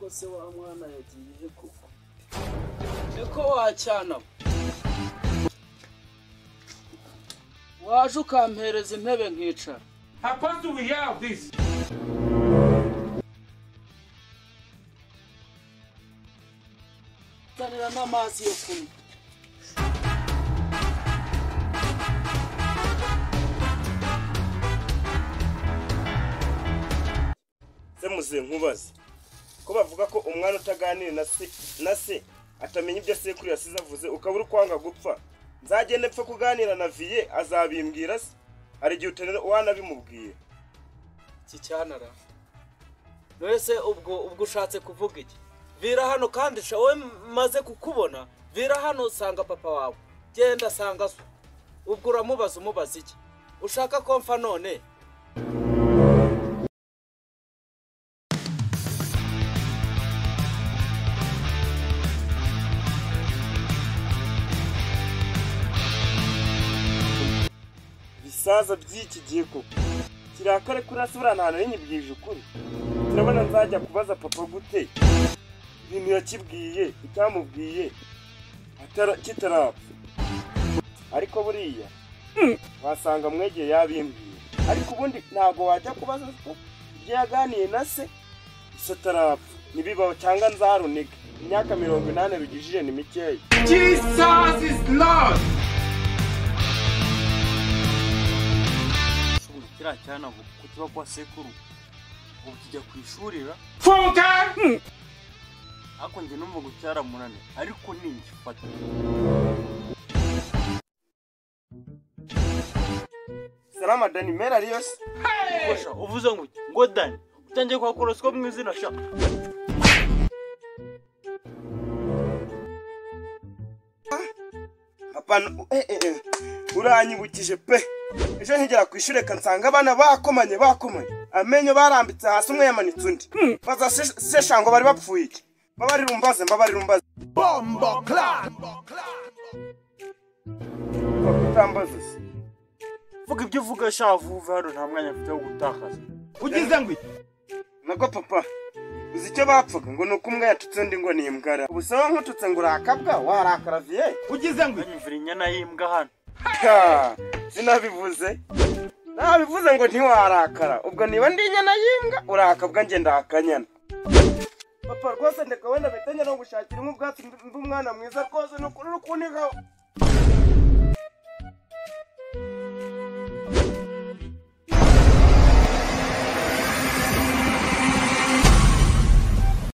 se wa mwana yagiye koko niko wacyana waje ukampereza intebe nkicara How close do we have this? nzanira n'amazi yo kunywa se muze nkubaze ko bavuga ko umwana utaganira na se na se atamenya ibyo sekuru yasize avuze ukabura ukwanga gupfa nzagende mpfe kuganira na viye azabimbwira se hari igihe utanira wanabimubwiye iki cyanara mbese ubwo ubwo ushatse kuvuga iki vira hano kandi sha wowe maze kukubona vira hano sanga papa wawe genda sanga so ubwo uramubaza umubaza iki ushaka ko mfa none ibisaza by'iki gihe koko kirakare kuri hasi buriya ntahantu n'inyibwije ukuri turabona nzajya kubaza papa gute ibintu yakibwiye icyamubwiye atara- kitarapfa ariko buriya wasanga mwegeye yabimbwiye ariko ubundi ntabwo wajya kubaza ko ibyo yaganiye na se ese atarapfa ntibibaho cyangwa nzarunike imyaka mirongo inani rugijije ni mikeya Jesus is Lord. ushobora kiriya cyana ngo kuko kiba kwa sekuru ubu kijya ku ishurira Funka! ariko njye numva ngo cyaramunane ariko ningifata salama danimera ariyo se ufasha uvuze ngo iki? ngo dani utangiye kwa korosiko mu izina sha apana eh, eh, eh. uranyibukije pe ejo nkigera ku ishuri reka nsanga abana bakomanye bakomanye amenyo barambitse hasi umwe yamanitse undi baza se- sesha ngo bari bapfuye iki mbabarira umbaze mbabarira umbaze bombo club utambaze se vuga ibyo uvuga sha vuve hano nta mwanya mfite wo gutakaza ugize ngo nabwo papa uzi icyo bapfaga ngo ni uko umwe yatutse undi ngo ni imbwara ubu se wowe nkututse ngo urakabwa waharakara viye banyumvira inyana y'imbwa hano Ha! sinabivuze nabivuze ngo ntiwarakara ubwo niba ndi inyana y'imbwa urakabwa nge ndakanyana papa rwose ndeka wenda mpita njya no gushakira inkwi ubwatsi mbe umwana mwiza rwose ni ukuri uri kuntiga